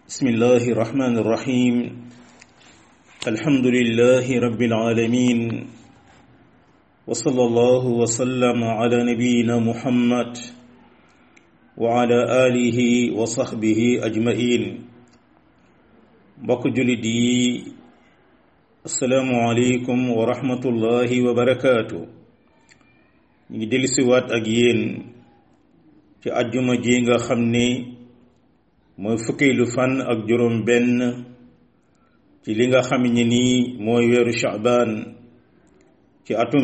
بسم الله الرحمن الرحيم الحمد لله رب العالمين وصلى الله وسلم على نبينا محمد وعلى آله وصحبه أجمعين mbokk jullit yi asalaamualeykum wa rahmatullahi wa barakaatu ñu ngi dellusiwaat ak yéen ci àjjuma ji nga xam ni mooy fukkeelu fan ak juróom benn ci li nga xam ne nii mooy weeru Sha'ban ci atum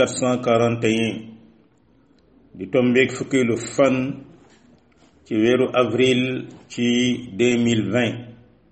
1441 di tombeeg fukkeelu fan ci weeru avril ci 2020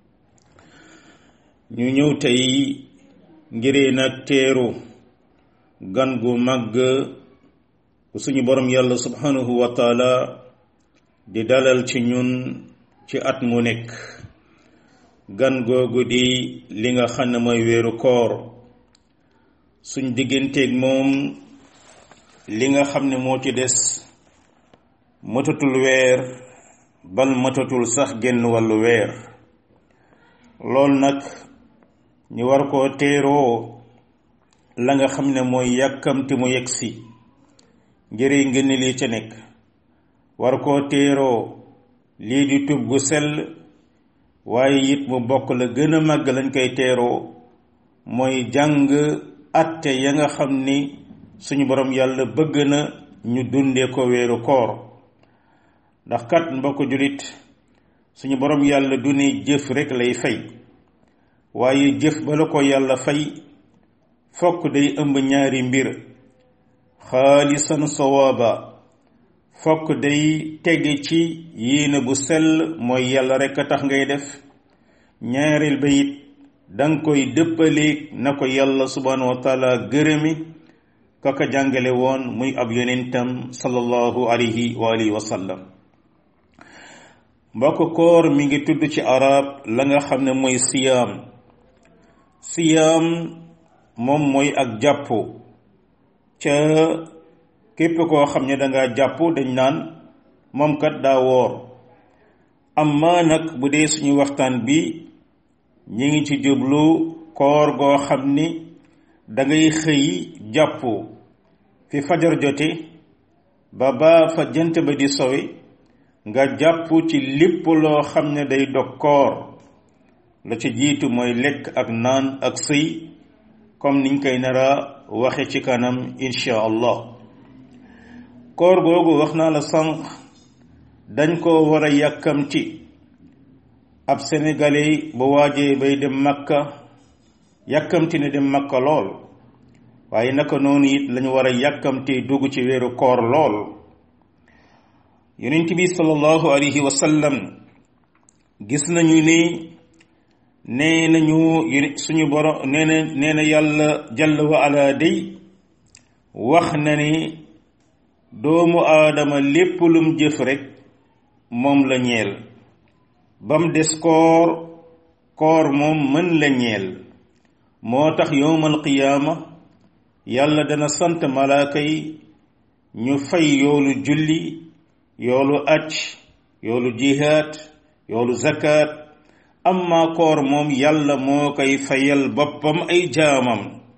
ñu ñëw tey ngiree nag teeru gan gu màgg bu suñu borom yàlla subhanahu wa taala di dalal ci ñun ci at mu nekk gan googu di li nga xam ne mooy weeru koor suñ digganteeg moom li nga xam ne moo ci des matatul weer bal matatul sax genn wàllu weer loolu nag ñu war koo teeroo la nga xam ne mooy yàkkamti mu yegg si njëriñ ngeen lii ca nekk war koo teeroo lii di tub gu sell waaye it mu bokk la gën a màgg lañ koy teeroo mooy jàng atte ya nga xam ni suñu borom yàlla bëgg na ñu dundee ko weeru koor ndax kat mbokk julit suñu borom yàlla du ne jëf rekk lay fay waaye jëf bala ko yàlla fay fokk day ëmb ñaari mbir xaalisan sawaaba fokk day tege ci yéene bu sell mooy yàlla rekk a tax ngay def ñaareel ba it danga koy dëppaleeg na ko yàlla subhanahu wa taala gërëmi kaka jàngale woon muy ab yonentam sallallahu alayhi wa alihi wa sallam mbokk koor mi ngi tudd ci arab la nga xam ne mooy siyaam siyaam moom mooy ak jàpp ca képp koo xam ne danga jàpp dañ naan moom kat daa woor amma nag bu dee suñu waxtaan bi ñi ngi ci jublu koor goo xam ni dangay xëy jàpp fi fajar jote ba ba fa jant ba di sowe nga jàpp ci lépp loo xam ne day dog koor la ci jiitu mooy lekk ak naan ak sëy comme niñ koy nara waxe ci kanam insha allah koor googu wax naa la sànq dañ ko war a yàkkamti ab sénégalais bu waajee bay dem makka yàkkamti ne dem makka lool waaye naka noonu it lañu war a yàkkamti dugg ci weeru koor lool yonent bi sallallahu alayhi wa sallam gis nañu ni nee nañu suñu borom nee na nee na yàlla jalla wa ala day wax na ni doomu aadama lépp lum jëf rekk moom la ñeel bam des koor koor moom mën la ñeel moo tax yowmal qiyaama yàlla dana sant malaaka yi ñu fay yoolu julli yoolu acc yoolu jihaad yoolu zakat amma koor moom yàlla moo koy fayal boppam ay jaamam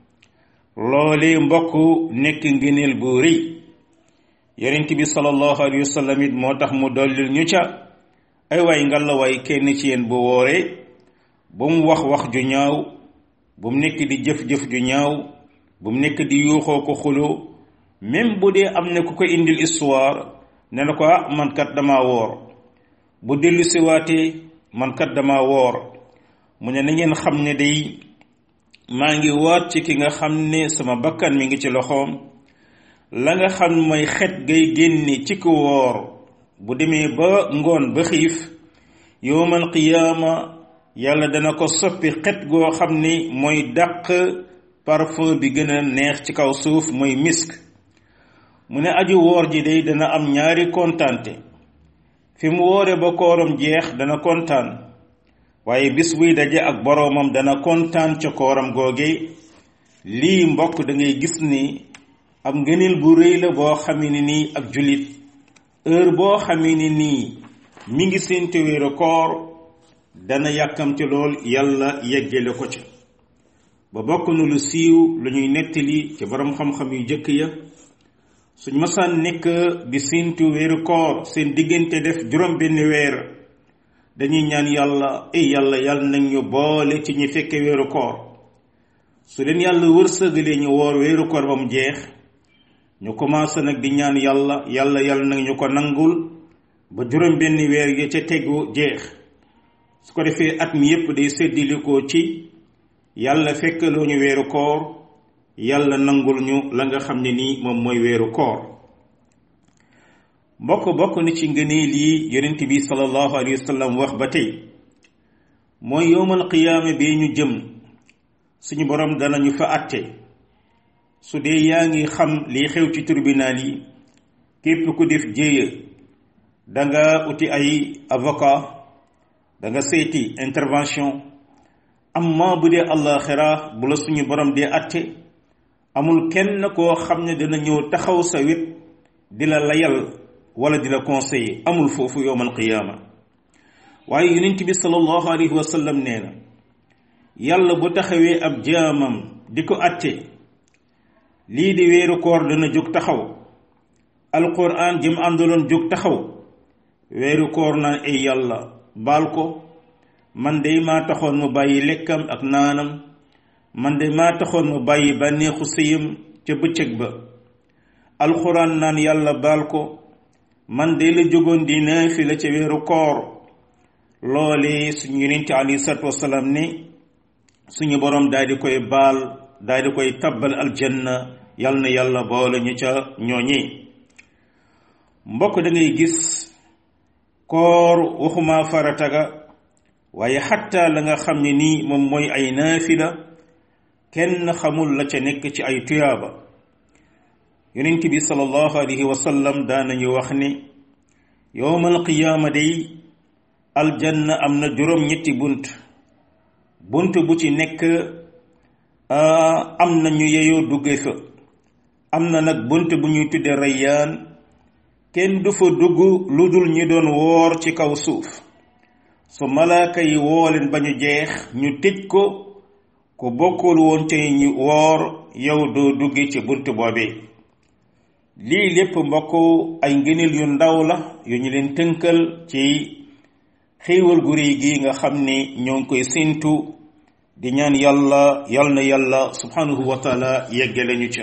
loole mbokk nekk ngëneel bu rëy yonent bi sallallahu alayhi wa sallam it moo tax mu dollil ñu ca ay waay ngalla waay kenn ci yéen bu wooree bu mu wax wax ju ñaaw bu mu nekk di jëf-jëf ju ñaaw bu mu nekk di yuuxoo ko xuloo même bu dee am na ku ko indil histoire ne na ko ah man kat dama woor bu dellu siwaatee man kat dama woor mu ne na ngeen xam ne day maa ngi waat ci ki nga xam ne sama bakkan mi ngi ci loxoom la nga xam mooy xet gay génne ci ku woor bu demee ba ngoon ba xiif yowmal qiyaama yàlla dana ko soppi xet goo xam ni mooy dàq parfum bi gën a neex ci kaw suuf mooy misk mu ne aju woor ji day dana am ñaari kontaante fi mu woore ba kooram jeex dana kontaan waaye bis buy daje ak boroomam dana kontaan ca kooram googe lii mbokk da ngay gis ni ab ngëneel bu rëy la boo xamee ni nii ak jullit heure boo xamee ni nii mi ngi séntu weeru koor dana yàkkamte lool yàlla yeggale ko ca ba bokk na lu siiw lu ñuy nettali ci borom xam-xam yu jëkk ya suñ masaan nekk di siintu weeru koor seen diggante def juróom benn weer dañuy ñaan yàlla ay yàlla yàlla nañ ñu boole ci ñi fekke weeru koor su leen yàlla wërsëgalee ñu woor weeru koor ba mu jeex ñu commencé nag di ñaan yàlla yàlla yàlla nag ñu ko nangul ba juróom benn weer ya ca tegu jeex su ko defee at mi yépp day séddilikoo ci yàlla fekkaloo ñu weeru koor yàlla nangul ñu la nga xam ne nii moom mooy weeru koor mbokk bokk na ci ngëneel yi yonent bi sallallahu alayhi wa sallam wax ba tey mooy yowmal qiyaama bee ñu jëm suñu borom danañu fa àtte su dee yaa ngi xam liy xew ci tribunal yi képp ku def jéeya danga uti ay avocat danga seeti intervention amma bu dee àllaaxira bu la suñu borom dee àtte amul kenn koo xam ne dina ñëw taxaw sa wet di la layal wala di la conseiller amul foofu yowmal qiyaama waaye yonent bi sallallahu alayhi wa sallam nee na yàlla bu taxawee ab jaamam di ko àtte lii di weeru koor dana jóg taxaw alquran jëm àndaloon jóg taxaw weeru koor naan ay yàlla baal ko man de maa taxoon mu bàyyi lekkam ak naanam man de maa taxoon mu bàyyi bànneexu sëyam ca bëccëg ba alquran naan yàlla baal ko man de la jógoon di naafila ca weeru koor loole suñu yonente alayhi salaatu wasalaam ne suñu borom daal di koy baal daal di koy tabbal aljanna yal na yàlla boole ñu ca ñooñi mbokk da ngay gis koor waxuma farataga waaye xatta la nga xam ne nii moom mooy ay naafila kenn xamul la ca nekk ci ay tuyaaba yonent bi sallallahu alayhi wa sallam daanañu wax ne yowmal qiyaama day aljanna am na juróom-ñetti bunt bunt bu ci nekk am na ñu yeyoo dugge fa am na nag bunt bu ñuy tudde rayyaan kenn du fa dugg lu dul ñi doon woor ci kaw suuf su malaaka yi woo leen ba ñu jeex ñu tëj ko ku bokkul woon ca ñu woor yow doo dugge ci bunt boobee lii lépp mbokk ay ngëneel yu ndaw la yu ñu leen tënkal ci xéewal gu réy gi nga xam ne ñoo ngi koy séentu di ñaan yàlla yal na yàlla subhanahu wa taala yeggale ñu ca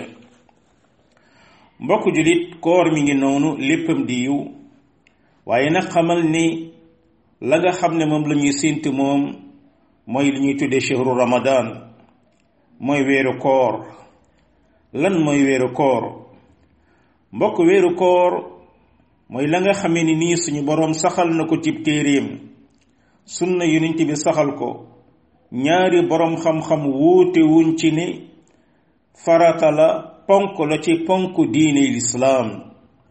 mbokk julit koor mi ngi noonu léppam di yiw waaye nag xamal ni la nga xam ne moom la ñuy séentu moom mooy li ñuy tuddee chehru ramadan mooy weeru koor lan mooy weeru koor mbokk weeru koor mooy la nga xamee ni nii suñu boroom saxal na ko cib téeréem sunna yonent bi saxal ko ñaari boroom xam-xam wuute wuñ ci ne farata la ponk la ci ponk diine lislaam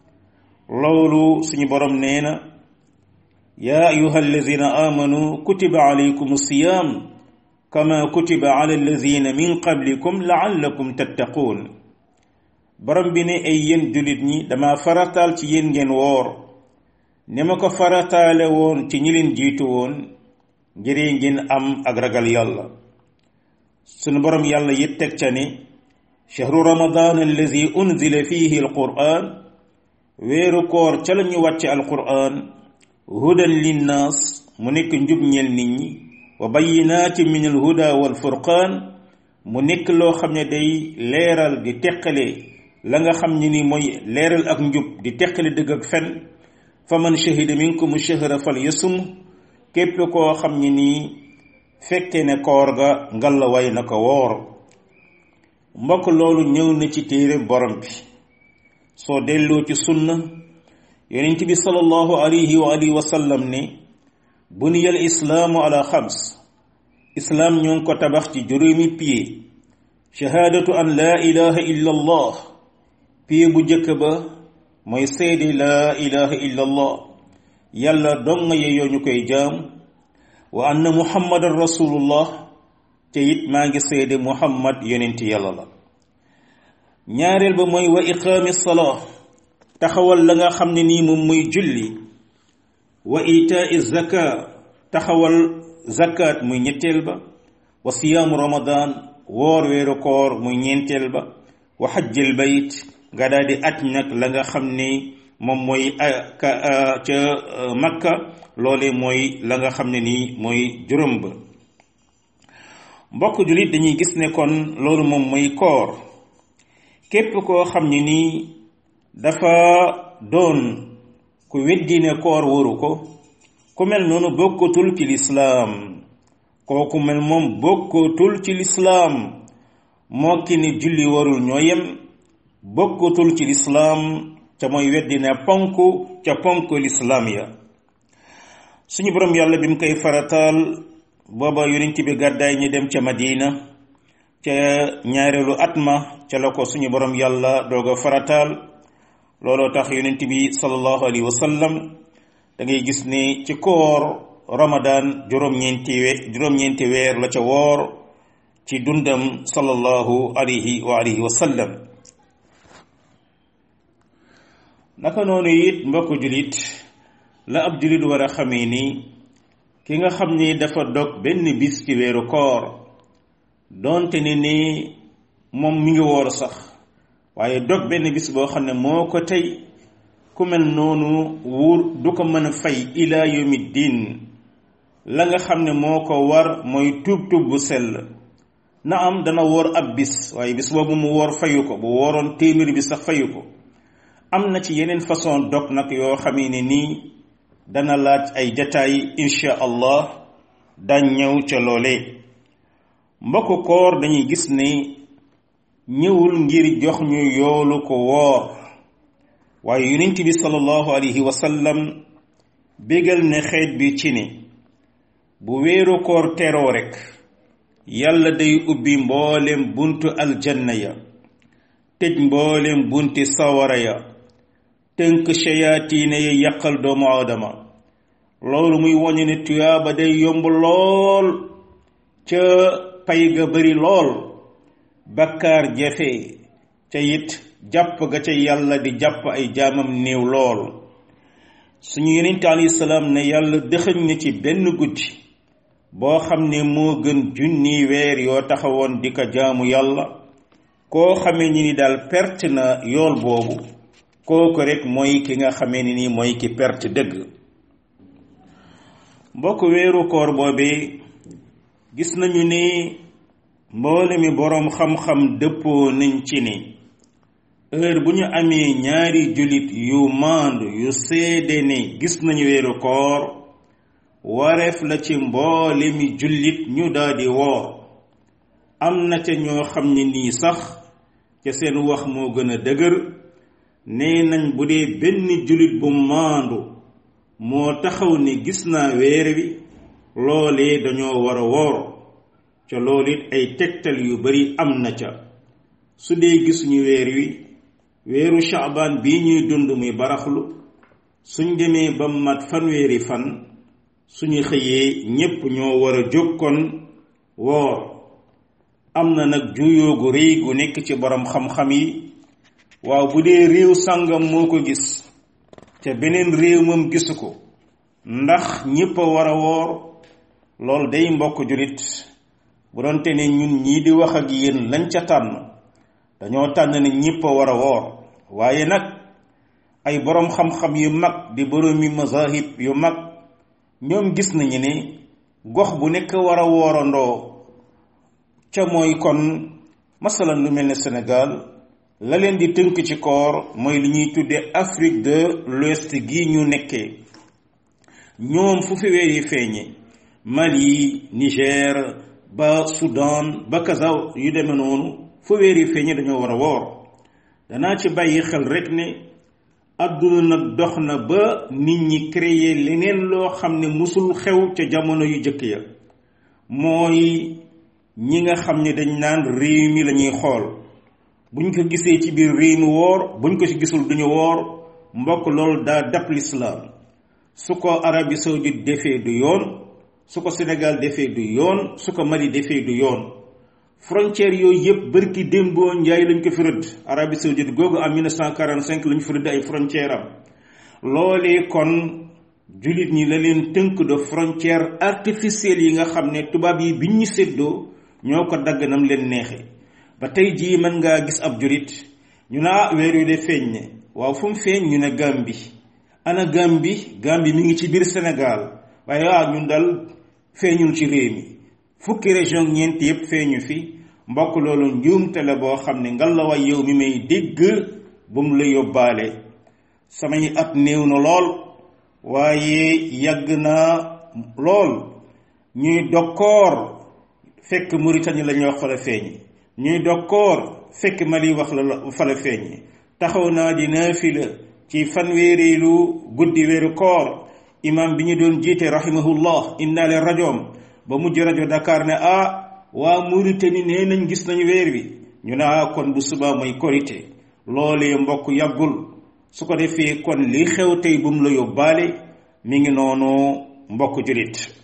loolu suñu boroom nee na yaa ayuha alladina amanu kutiba alaykum siyam kama kutiba ala alladina min qablikum laallakum tattaquun borom bi ne ay yéen jullit ñi dama farataal ci yéen ngeen woor ni ma ko farataale woon ci ñi leen jiitu woon ngir ngeen am ak ragal yàlla sunu borom yàlla yit teg ca ne chahru ramadan allazi unzila fihi alquran weeru koor ca la ñu wàcce alquran hudan linnaas mu nekk njub ñeel nit ñi wa bayinaati min alhuda walfurqaan mu nekk loo xam ne day leeral di teqale la nga xam ne ni mooy leeral ak njub di teqale dëgg ak fen fa man shahida minkum shahra fal yasum képp koo xam ne nii fekke ne koor ga ngalla way na ko woor mbokk loolu ñëw na ci téere borom bi soo delloo ci sunna yonent bi sallallahu alayhi wa alihi wa sallam ne buniya al islaamu ala xams islaam ñoo ngi ko tabax ci juróomi pied shahaadatu an laa ilaha illa allah pied bu jëkk ba mooy seede laa ilaha illa allah yàlla dong nga yeyoo ñu koy jaam wa anna muhammadan rasulullah te it maa ngi seede muhammad yonent yàlla la ñaareel ba mooy wa iqaami salaa taxawal la nga xam ne nii moom muy julli wa itaa zaka taxawal zakat muy ñetteel ba wa siyaamu ramadan woor weeru koor muy ñeenteel ba wa xajjil bayt nga daal di aj nag la nga xam ni moom mooy ca makka loole mooy la nga xam ne nii mooy juróom ba mbokk jullit dañuy gis ne kon loolu moom mooy koor képp koo xam ne nii dafa doon ku weddi ne koor waru ko ku mel noonu bokkatul ci lislaam kooku mel moom bokkatul ci lislaam moo ki ni julli warul ñoo yem bokkatul ci lislaam ca mooy weddi ne ponk ca ponk lislaam ya suñu borom yàlla bi mu koy farataal booba yonent bi gàddaay ñi dem ca madina ca ñaareelu at ma ca la ko suñu borom yàlla doog a farataal looloo tax yonent bi sallallahu alayhi wa sallam da ngay gis ni ci koor ramadan juróom-ñeenti we juróom-ñeenti weer la ca woor ci dundam sallallahu alayhi wa alihi wa sallam naka noonu it mbokk julit la ab julit war a xamee ni ki nga xam ni dafa dog benn bis ci weeru koor doonte ne ni moom mi ngi woor sax waaye dog benn bis boo xam ne moo ko tey ku mel noonu wuur du ko mën a fay ila yawmi diin la nga xam ne moo ko war mooy tuub tuub bu sell na am dana woor ab bis waaye bis boobu mu woor fayu ko bu wooroon téeméer bi sax fayu ko am na ci yeneen façon dog nag yoo xamee ne nii dana laaj ay détails insha allah dañ ñëw ca loole mbokk koor dañuy gis ne ñëwul ngir jox ñu yoolu ko woor waaye yonent bi sallallahu alayhi wa sallam bégal ne xeet bi ci ne bu weeru koor teroo rekk yàlla day ubbi mboolem buntu aljanna ya tëj mboolem bunti sawara ya tënk shayaatiine yi yàqal doomu aadama loolu muy woñe ne tuyaaba day yomb lool ca pay ga bari lool bakkaar jafe ca it jàpp ga ca yàlla di jàpp ay jaamam néew lool suñu yonente alayhi salaam ne yàlla dëxëñ na ci benn guddi boo xam ne moo gën junni weer yoo taxawoon di ko jaamu yàlla koo xamee ni ni daal perte na yool boobu kooku rek mooy ki nga xamee ni nii mooy ki perte dëgg mbokk weeru koor boobee gis nañu ni mboole mi boroom xam-xam dëppoo nañ ci ni heure bu ñu amee ñaari jullit yu maandu yu seede ne gis nañu weeru koor wareef la ci mboole mi jullit ñu daldi woor am na ca ñoo xam ne nii sax ca seen wax moo gën a dëgër nee nañ bu dee benn jullit bu maandu moo taxaw ni gis naa weer wi loolee dañoo war a woor ca loolu it ay tegtal yu bari am na ca su dee gisuñu weer wi weeru shaabaan bii ñuy dund muy baraxlu suñ demee ba mat fanweeri fan suñu xëyee ñépp ñoo war a jóg kon woor am na nag juyoo gu rëy gu nekk ci borom xam-xam yi waaw bu dee réew sàngam moo ko gis ca beneen réew moom gisu ko ndax ñépp a war a woor loolu day mbokk julit bu doonte ne ñun ñii di wax ak yéen lañ ca tànn dañoo tànn ne ñépp a war a woor waaye nag ay boroom xam-xam yu mag di boroomi mazahib yu mag ñoom gis nañu ne gox bu nekk war a woorandoo ca mooy kon masalan lu mel ne Sénégal la leen di tënk ci koor mooy li ñuy tuddee Afrique de l'Ouest gi ñu nekkee ñoom fu fi weer yi feeñe Mali Niger ba Soudan ba Kazaw yu demee noonu fu weer yi feeñe dañoo war a woor danaa ci bàyyi xel rek ne àdduna nag dox na ba nit ñi créer leneen loo xam ne musul xew ca jamono yu jëkk ya mooy ñi nga xam ne dañ naan réew mi la ñuy xool buñ ko gisee ci biir réew mi woor buñ ko ci gisul duñu woor mbokk loolu daa dab lislaam su ko Arabie saoudite defee du yoon su ko Sénégal defee du yoon su ko Mali defee du yoon frontière yooyu yëpp bërki démboo njaay lañ ko fi rëdd Arabie saoudite googu en 1945 lañ fi rëdd ay frontière am loolee kon jullit ñi la leen tënk de frontière artificielle yi nga xam ne tubaab yi biñ ñu séddoo ñoo ko dagg nam leen neexe ba tey jii mën ngaa gis ab jullit ñu naa weer yu de feeñ ne waaw fu mu feeñ ñu ne Gàmbi ana Gàmbi Gàmbi mi ngi ci biir Sénégal waaye waaw ñun dal feeñul ci réew mi fukki région ñeent yépp feeñu fi mbokk loolu njuumte la boo xam ne ngalawaay yow mi may dégg bu mu la yóbbaale samay at néew na lool waaye yàgg na lool ñuy dokkoor fekk Mauritanie la ñuy wax fa la feeñ ñuy dokkoor fekk Mali wax la fa la feeñ taxaw naa di naafila ci fanweereelu guddi weeru koor imam bi ñu doon jiite rahimahullah indaale rajoom ba mujj rajo Dakar ne ah waa Mauritanie nee nañ gis nañu weer wi ñu ne ah kon bu subaa mooy korité loolee mbokk yàggul su ko defee kon li xew tey bu mu la yóbbaale mi ngi noonu mbokk julit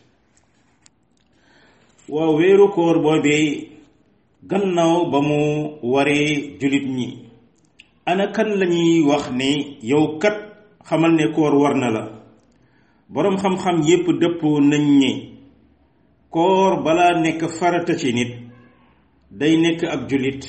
waaw weeru koor boobee gannaaw ba mu waree julit ñi ana kan lañuy wax ne yow kat xamal ne koor war na la boroom xam-xam yépp dëppoo nañ ni koor balaa nekk farata ci nit day nekk ak julit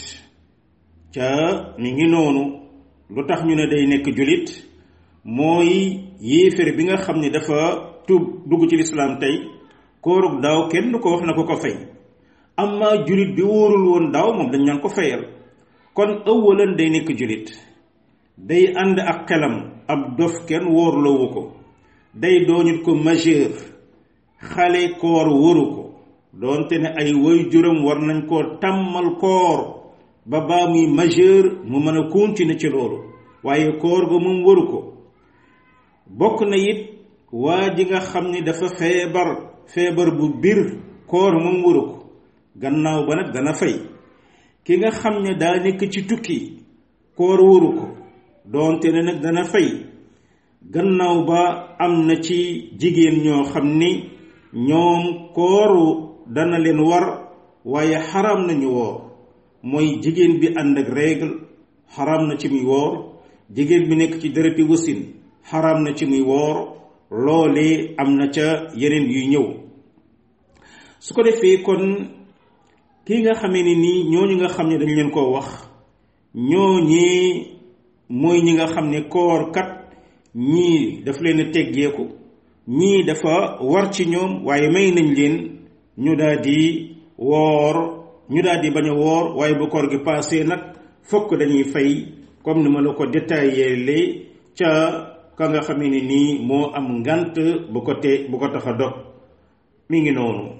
ca mi ngi noonu lu tax ñu ne day nekk julit mooy yéeféer bi nga xam ne dafa tuub dugg ci lislaam tey koorug daaw kenn du ko wax na ko ko fay amma julit bi wóorul woon daaw moom dañ naan ko fayal kon ëwalan day nekk julit day ànd ak xelam ab dof kenn wóorloowu ko day doonit ko majeur xale koor wóoru ko doonte ne ay woy juram war nañ koo tàmmal koor ba baa muy majeur mu mën a continuer ci loolu waaye koor ga moom waru ko bokk na it waa ji nga xam ni dafa feebar feebar bu biir koor moom waru ko gannaaw ba nag dana fay ki nga xam ne daa nekk ci tukki koor waru ko doonte ne nag dana fay gannaaw ba am na ci jigéen ñoo xam ni ñoom kooru dana leen war waaye xaram nañu woor mooy jigéen bi ànd ak règle xaram na ci muy woor jigéen bi nekk ci dereti wasin xaram na ci muy woor loole am na ca yeneen yuy ñëw su ko defee kon kii nga xamee ni nii ñooñu nga xam ne dañ leen koo wax ñooñee mooy ñi nga xam ne koor kat ñii daf leen a teggeeku ñii dafa war ci ñoom waaye may nañ leen ñu daal di woor ñu daal di bañ a woor waaye bu koor gi passé nag fokk dañuy fay comme ni ma la ko détaillé lee ca ka nga xam ne nii moo am ngant bu ko te bu ko tax a dog mi ngi noonu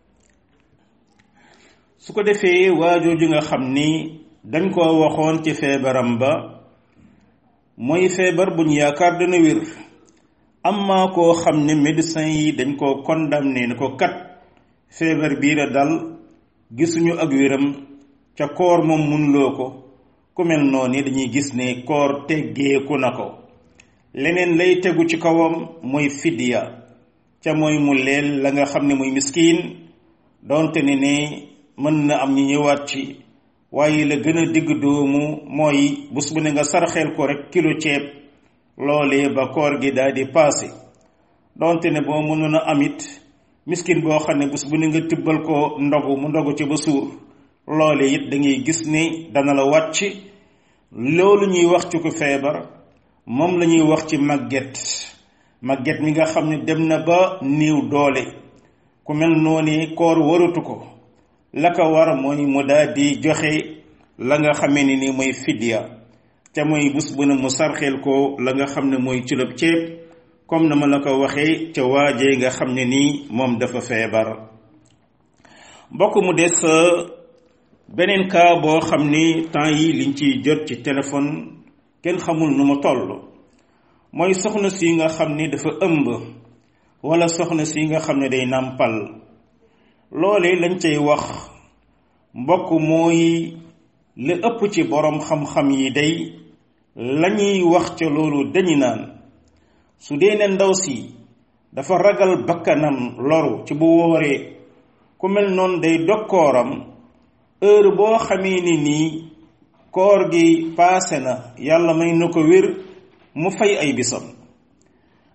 su ko defee waajooju nga xam ni dañ koo waxoon ci feebaram ba mooy feebar bu ñu yaakaar dana wér amma koo xam ne médecin yi dañ koo condamné ne ko kat feebar bii la dal gisuñu ak wéram ca koor moom munloo ko ku mel noonu dañuy gis ne koor teggeeku na ko leneen lay tegu ci kawam mooy fidya ca mooy mu leel la nga xam ne muy miskiin donte ne ne mën na am ñu ñëwaat ci waaye la gën a digg doomu mooy bés bu ne nga sarxeel ko rek kilo ceeb loolee ba koor gi daal di paase donte ne boo mënoon a amit miskin boo xam ne bés bu ne nga tibbal ko ndogu mu ndogu ci ba suur loole it da ngay gis ni dana la wàcc loolu ñuy wax ci ko feebar moom la ñuy wax ci màgget màgget mi nga xam ne dem na ba néew doole ku mel noonu koor waratu ko la ko war mooy mu daal di joxe la nga xamee ni ni mooy fidya te mooy bés bu ne mu sarxeel ko la nga xam ne mooy culub ceeb comme na ma la ko waxee ca waajee nga xam ne nii moom dafa feebar mbokk mu des beneen cas boo xam ni temps yi liñ ciy jot ci téléphone kenn xamul nu mu toll mooy soxna si nga xam ni dafa ëmb wala soxna si nga xam ne day nàmpal loole lañ cay wax mbokk mooy li ëpp ci boroom xam-xam yi day lañuy wax ca loolu dañu naan su dee ne ndaw si dafa ragal bakkanam loru ci bu wooree ku mel noonu day dokkooram heure boo xamee ni nii koor gi paase na yàlla may na ko wér mu fay ay bisam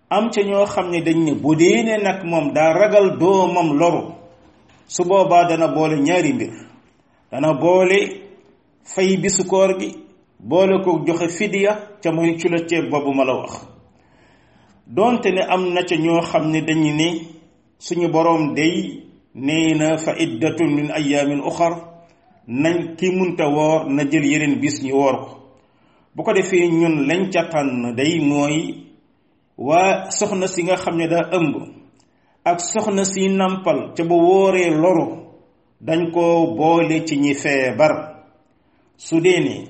am ca ñoo xam ne dañ ne bu dee ne nag moom daa ragal doomam loru su boobaa dana boole ñaari mbir dana boole fay bisu koor gi boole ko joxe fidiya ca mooy ci la ceeb boobu ma la wax donte ne am na ca ñoo xam ne dañu ne suñu boroom day nee na fa iddatun min ayaamin uxar nañ ki munta woor na jël yeneen bis ñu woor ko bu ko defee ñun lañ ca tànn day mooy waa soxna si nga xam ne daa ëmb ak soxna si nampal ca bu wóoree loru dañ ko boole ci ñi feebar su dee ne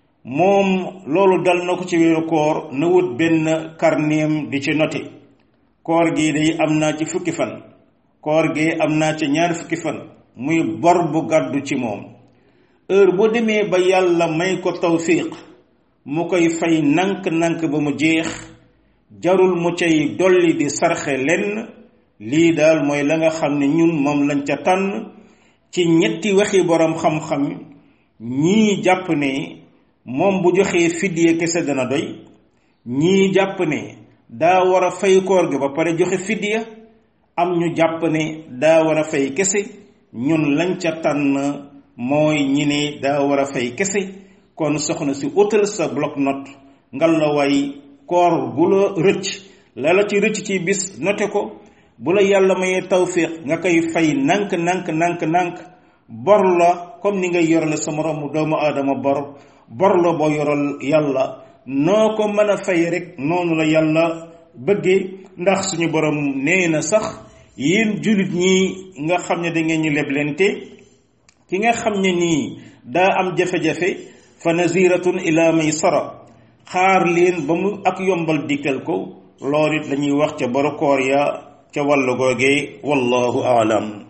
moom loolu dal na ko ci weeru koor na wut benn karneem di ci noté koor gi day am naa ci fukki fan koor gi am naa ci ñaar fukki fan muy bor bu gàddu ci moom heure bu demee ba yàlla may ko tawfiq mu koy fay nank-nank ba mu jeex jarul mu cay dolli di sarxe lenn lii daal mooy la nga xam ne ñun moom lañ ca tànn ci ñetti waxi boroom xam-xam ñii jàpp ne moom bu joxee fidye kese dana doy ñii jàpp ne daa war a fay koor gi ba pare joxe fidya am ñu jàpp ne daa war a fay kese ñun lañ ca tànn mooy ñi ne daa war a fay kese kon soxna si utal sa bloc note ngal la way koor gu la rëcc la la ci rëcc ci bis note ko bu la yàlla mayee tawfiq nga koy fay nank nank nank nank bor la comme ni ngay yorale sa moromu doomu aadama bor bor la boo yoral yàlla noo ko mën a fay rek noonu la yàlla bëggee ndax suñu borom nee na sax yéen jullit ñi nga xam ne da ngeen ñu leblente ki nga xam ne nii daa am jafe-jafe fa naziratun ila maysara xaar leen ba mu ak yombal dikkal ko loolu it lañuy wax ca boru koor ya ca wàllu googee wallahu aalam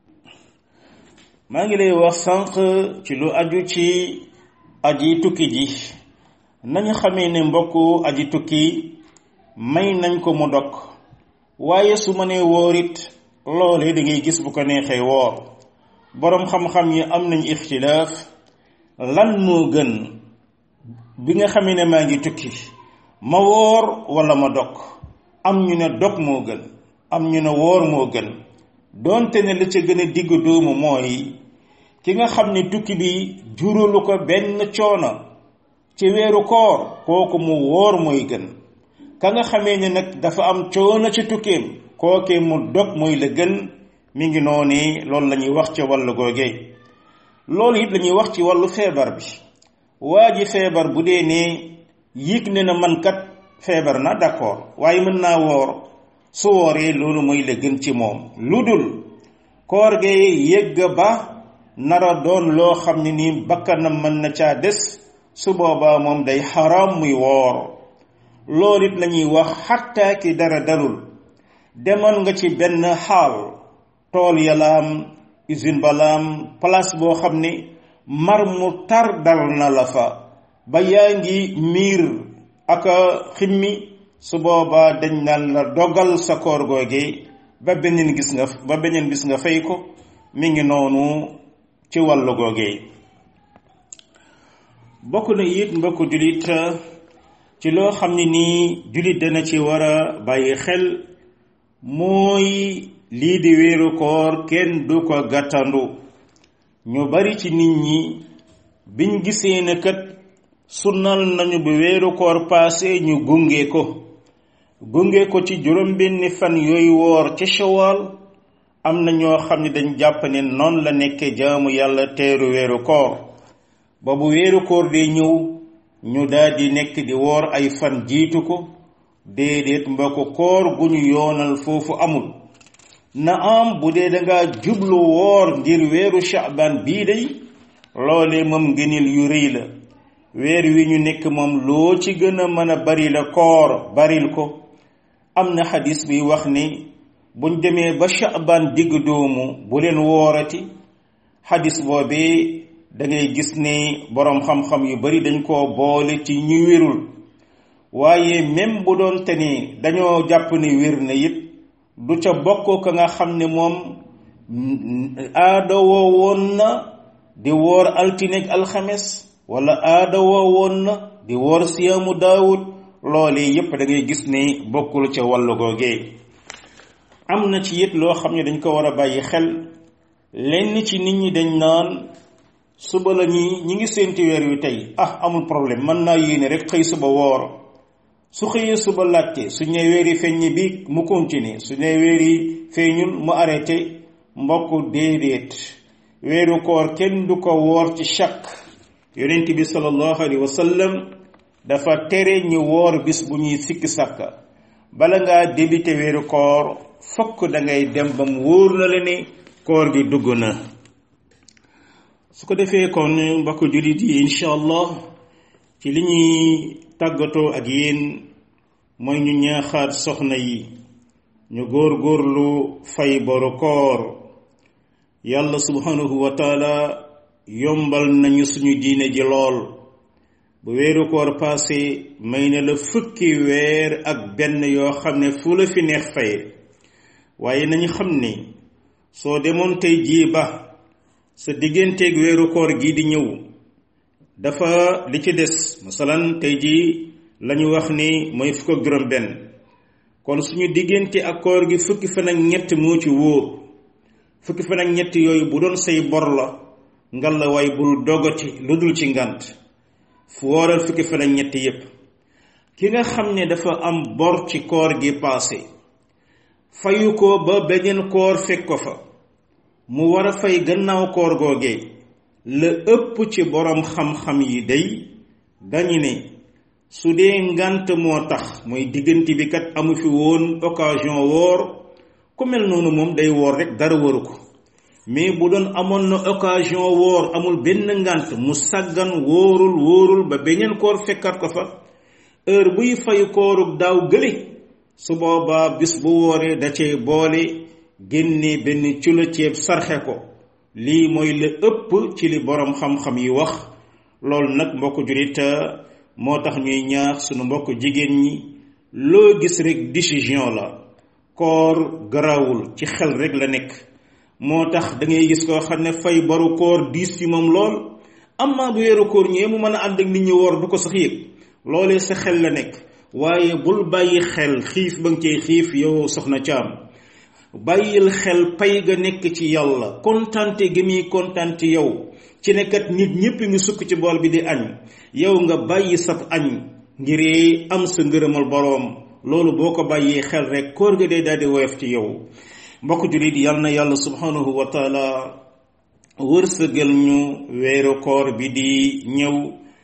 maa ngi lay wax sànq ci lu aju ci aji tukki ji nañu xamee ne mbokku aji tukki may nañ ko mu dog waaye su ma nee wóor it loolee da ngay gis bu ko neexee woor boroom xam-xam yi am nañ ixtilaaf lan moo gën bi nga xamee ne maa ngi tukki ma woor walla ma dog am ñu ne dog moo gën am ñu ne woor moo gën doonte ne la ca gën a digg doomu mooy ki nga xam ne tukki bi juralu ko benn coono ci weeru koor kooku mu wóor mooy gën ka nga xamee ne nag dafa am coono ci tukkeem kookee mu dog mooy la gën mi ngi noonu loolu la ñuy wax ci wàllu googee loolu it la ñuy wax ci wàllu feebar bi waa ji feebar bu dee ne yëg ne na man kat feebar na d'accord waaye mën naa woor su wooree loolu mooy la gën ci moom lu dul koor gee yëgg ba nara doon loo xam ne nii bakkanam mën na caa des su boobaa moom day xaram muy woor loolu it la ñuy wax xatta ki dara dalul demoon nga ci benn xaal tool yalaam usine balaam place boo xam ne mar mu tar dal na la fa ba yaa ngi miir ak ximmi su boobaa dañ naan la dogal sa koor googe ba beneen gis nga ba beneen bis nga fay ko mi ngi noonu ci wàllu googe bokk na it mbokku jullit ci loo xam ne nii jullit dana ci war a bàyyi xel mooy lii di wéeru koor kenn du ko gàttandu ñu bari ci nit ñi biñ gisee ne kat sunnal nañu bu wéeru koor paase ñu gunge ko gunge ko ci juróom benni fan yooyu woor ci shawal am na ñoo xam ne dañ jàpp ne noonu la nekkee jaamu yàlla teeru weeru koor ba bu weeru koor dee ñëw ñu daldi nekk di woor ay fan jiitu ko déedéet mbokk koor gu ñu yoonal foofu amul na am bu dee danga jublu woor ngir weeru shaaban bii day loole moom ngënil yu rëy la weer wi ñu nekk moom loo ci gën a mën a bari la koor baril ko am na xadis bi wax ni buñ demee ba shaaban digg doomu bu leen woorati xadis boobee da ngay gis ne boroom xam-xam yu bari dañ koo boole ci ñu wérul waaye même bu doon te ni dañoo jàpp ne wér na it du ca bokk ka nga xam ne moom aada woo woon na di woor altineeg alxames wala aada woo woon na di woor siyaamu daawud loolee yépp da ngay gis ne bokkul ca wàllu googee am na ci it loo xam ne dañ ko war a bàyyi xel lenn ci nit ñi dañ naan suba la ñi ñi ngi séenti weer wi tey ah amul problème mën naa yéene rek xëy suba woor su xëyee suba laajte su ñee weer yi feeñ bi mu continuer su ñee weer yi feeñul mu arrêté mbokk déedéet weeru koor kenn du ko woor ci chaque yonent bi sallallahu alayhi wa sallam dafa tere ñu woor bis bu ñuy sikki sàkka bala ngaa débuté weeru koor fokk da ngay dem ba mu wóor na la ne koor gi dugg na su ko defee kon mbokk jullit yi incha allah ci li ñuy tàggatoo ak yéen mooy ñu ñaaxaat soxna yi ñu góor góorlu fay boru koor yàlla subhanahu wa taala yombal nañu suñu diine ji lool bu weeru koor passé may na la fukki weer ak benn yoo xam ne fu la fi neex fay waaye nañu xam ne soo demoon tey jii ba sa digganteeg weeru koor gi di ñëw dafa li ci des masalan tey jii lañu wax ni mooy fukk ak juróom benn kon suñu diggante ak koor gi fukki fan ak ñett moo ci wóor fukki fan ak ñett yooyu bu doon say bor la ngal la waay bul dogati lu dul ci ngant fu wooral fukki fan ak ñett yépp ki nga xam ne dafa am bor ci koor gi paase fayu ko ba beneen koor fekk ko fa mu war a fay gannaaw koor googee la ëpp ci boroom xam-xam yi day dañu ne su dee ngant moo tax mooy diggante bi kat amu fi woon occasion woor ku mel noonu moom day woor rek dara waru ko mais bu doon amoon na occasion woor amul benn ngant mu sàggan wóorul wóorul ba beneen koor fekkat ko fa heure buy fay koorug daaw gële su boobaa bis bu wooree da cee boole génne benn cula ceeb sarxe ko lii mooy la ëpp ci li boroom xam-xam yi wax loolu nag mbokk julit moo tax ñuy ñaax sunu mbokk jigéen ñi loo gis rek décision la koor garawul ci xel rek la nekk moo tax da ngay gis koo xam ne fay baru koor diis ci moom lool amma bu weeru koor ñëwee mu mën a ànd ak nit ñi woor du ko sax yëg loolee sa xel la nekk waaye bul bàyyi xel xiif ba nga cee xiif yow soxna caam bàyyil xel pay ga nekk ci yàlla kontante gi muy kontante yow ci nekkat nit ñépp ngi sukk ci bool bi di añ yow nga bàyyi sab añ ngir am sa ngërëmal boroom loolu boo ko bàyyee xel rek koor ga dee daal di woyof ci yow mbokk jullit yal na yàlla subhanahu wa taala wërsëgal ñu weeru koor bi di ñëw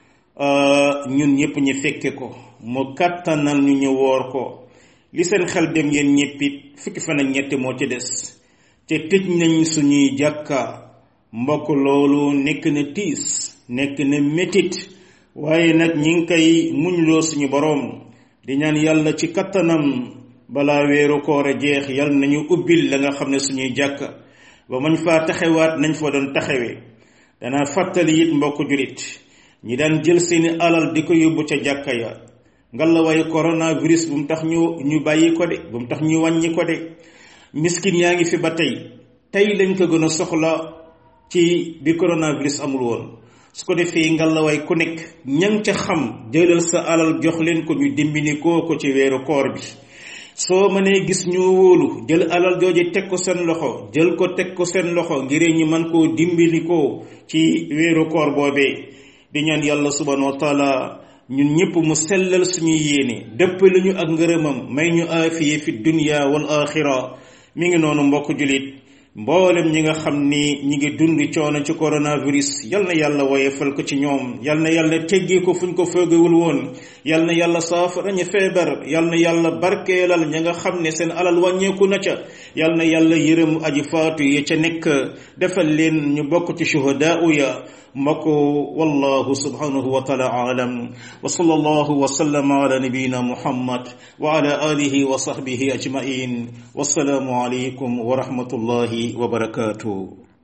ñun ñépp ñu fekke ko mu kàttanal ñu ñu woor ko li seen xel dem yéen ñéppit fukki fan ak ñett moo ci des te tëj nañ suñuy jàkka mbokk loolu nekk na tiis nekk na métit waaye nag ñi ngi koy muñloo suñu boroom di ñaan yàlla ci kattanam balaa weeru koor a jeex yàlla nañu ubbil la nga xam ne suñuy jàkka ba mañ faa taxawaat nañ fa doon taxawee danaa fàttali it mbokk julit ñi daan jël seeni alal di ko yóbbu ca jàkka ya ngalla waaye coronavirus bu mu tax ñu ñu bàyyi ko de bu mu tax ñu wàññi ko de miskin yaa ngi fi ba tey tey lañ ko gën a soxla ci bi coronavirus amul woon su ko defee ngalla waay ku nekk ñang ca xam jëlal sa alal jox leen ko ñu dimbini koo ko ci weeru koor bi soo mënee gis ñu wóolu jël alal jooje teg ko seen loxo jël ko teg ko seen loxo ngir ñu mën koo dimbali ko ci weeru koor boobee di ñaan yàlla subhanahu wa taala ñun ñëpp mu sellal suñuy yéene dëppale ñu ak ngërëmam may ñu aafiye fi dunya wal axira mi ngi noonu mbokk julit mboolem ñi nga xam ni ñi ngi dund coono ci coronavirus yal na yàlla woyefal ko ci ñoom yal na yàlla teggee ko fuñ ko foogewul woon yal na yàlla saafara ñu feebar yal na yàlla barkeelal ña nga xam ne seen alal wàññeeku na ca yal na yàlla yërëm aji faatu ya ca nekk defal leen ñu bokk ci shuhadaa ya mbokk wallahu subhanahu wa taala aalam wa sallallahu wa sallama ala nabiyina muhammad wa ala alihi wa sahbihi ajmain wassalaamu alaykum wa rahmatullahi wa barakatuh